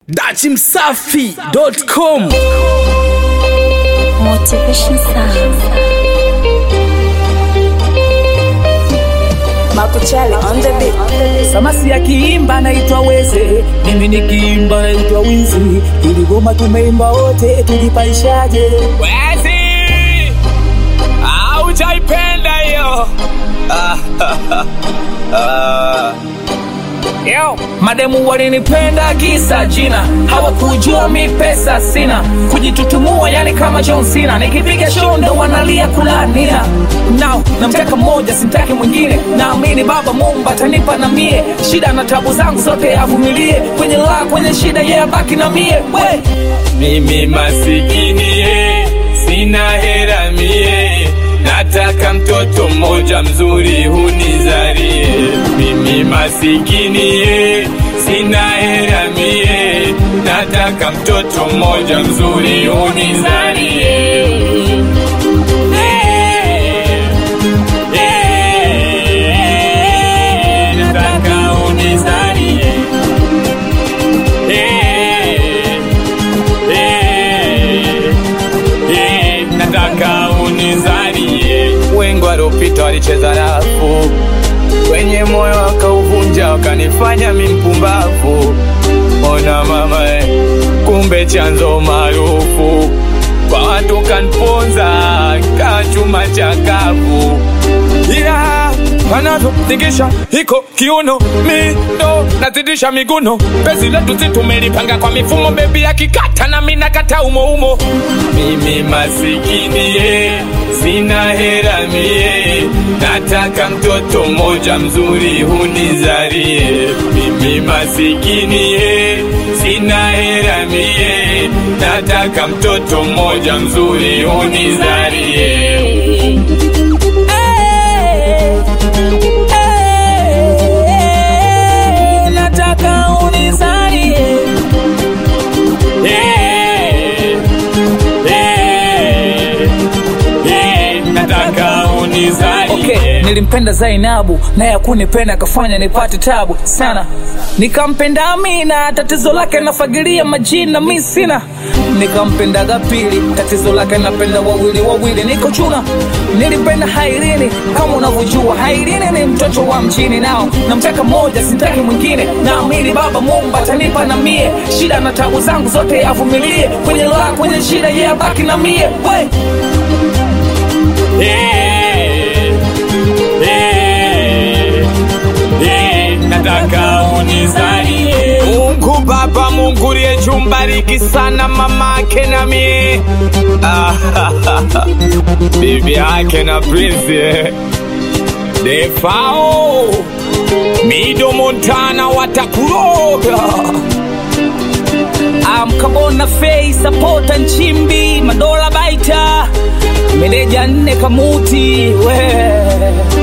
dachimsafi.com Motivation Sound. Makuchali on the beat. Samasi akiimba naitwa Weze, mimi nikiimba naitwa Wizi. Tuligoma tumeimba wote, tulipaishaje? wezi aujaipenda hiyo Yo, mademu walinipenda kisa jina, hawakujua mi pesa sina, kujitutumua yani kama John Cena, nikipiga show ndo wanalia kulania. Now namtaka mmoja, simtaki mwingine, naamini Baba Mungu atanipa na mie, shida na tabu zangu zote avumilie, kwenye la kwenye shida yeye abaki na mie we mimi masikini ye, sina hera mie nataka mtoto mmoja mzuri hunizarie mimi masikini ye, sina hera mie nataka mtoto mmoja mzuri hunizarie Eh, eh, nataka unizarie Eh, eh, eh, nataka unizalie. Wengi waliopita walicheza rafu kwenye moyo wakauvunja, wakanifanya mi mpumbavu. Ona mama, eh, kumbe chanzo maarufu kwa watu kanponza kaa chuma chakavu yeah, wanavyotingisha hiko kiuno mi ndo nazidisha miguno pezi letu si tumelipanga kwa mifumo bebi akikata na mi nakata umoumo mimi masikini ye sina hera mie nataka mtoto mmoja mzuri hunizarie mimi masikini ye sina hera mie nataka mtoto mmoja mzuri hunizarie nataka unizalie Eh, eh, eh, nataka unizalie Okay, nilimpenda Zainabu naye akunipenda akafanya nipate tabu sana. Nikampenda Amina, tatizo lake nafagilia majina mi sina. Nikampendaga pili, tatizo lake napenda wawili wawili, niko chuna. Nilimpenda Hairini kama unavyojua, Hairini ni mtoto wa mjini, nao namtaka mmoja, sitaki mwingine. Naamini Baba Mungu atanipa na mie, shida na tabu zangu zote avumilie, kwenye la kwenye shida yeye abaki na mie we Eh, eh, eh, nataka unizalie Mungu Baba, Mungu liye jumbariki sana mama ake na mie Ah, bibi yake na Prince eh. Defao Mido Montana watakuroga amkabona fei sapota nchimbi madola baita meneja nne kamuti we